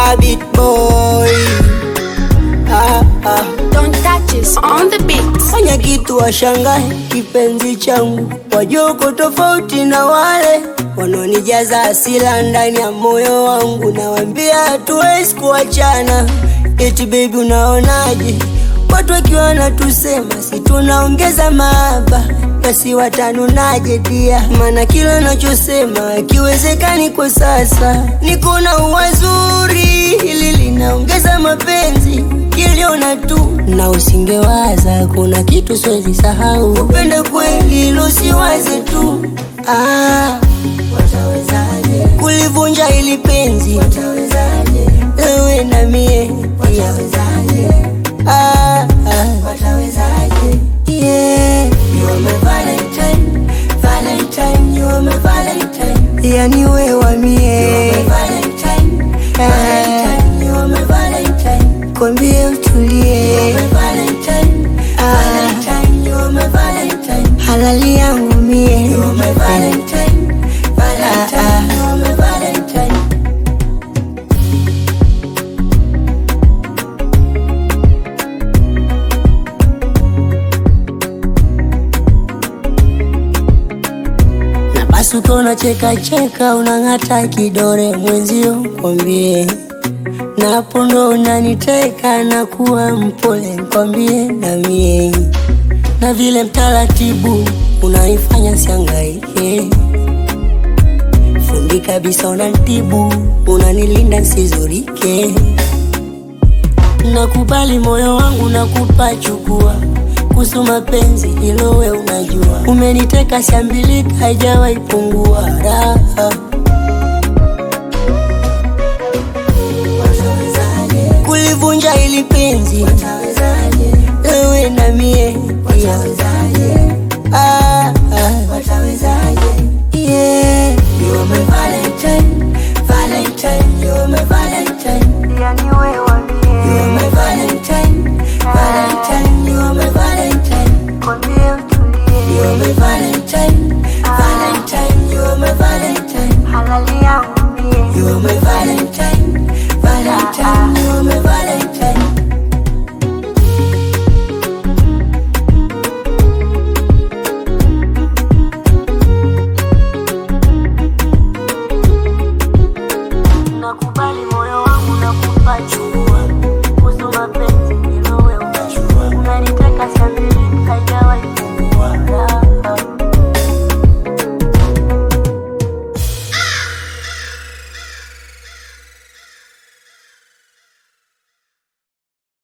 a bit boy. Ah, ah. Don't touch us on the beat. Fanya kitu washangae, kipenzi changu, wajoko tofauti na wale wanaonijaza asila ndani ya moyo wangu. Nawambia hatuwezi kuachana, eti baby, unaonaje? Watu wakiwa wanatusema si tunaongeza mahaba, basi watanunaje dia? Maana kila nachosema akiwezekani kwa sasa, niko na uwazuri, hili linaongeza mapenzi kiliona tu na usingewaza, kuna kitu siwezi sahau. Upende kweli, ilo siwaze tu. Ah, watawezaje kulivunja ili penzi? Watawezaje wewe na mie? Watawezaje? Ah, ah. Watawezaje? Yeah. You are my Valentine, Valentine, you are my Valentine. Yani wewe wa mie. Valentine, Valentine, you are my Valentine. Kwambie utulie. Ah. Halali yangu mie. Ah, ah. Na basi ukiona cheka cheka unang'ata kidore mwenzio kwambie napo ndo unaniteka na kuwa mpole kwambie na mie na vile mtaratibu unaifanya siangaike fundi kabisa unantibu unanilinda nsizurike nakubali moyo wangu nakupa chukua kuhusu mapenzi hilo we unajua umeniteka shambilika haijawahi pungua raha kulivunja ili penzi wewe na mie ah,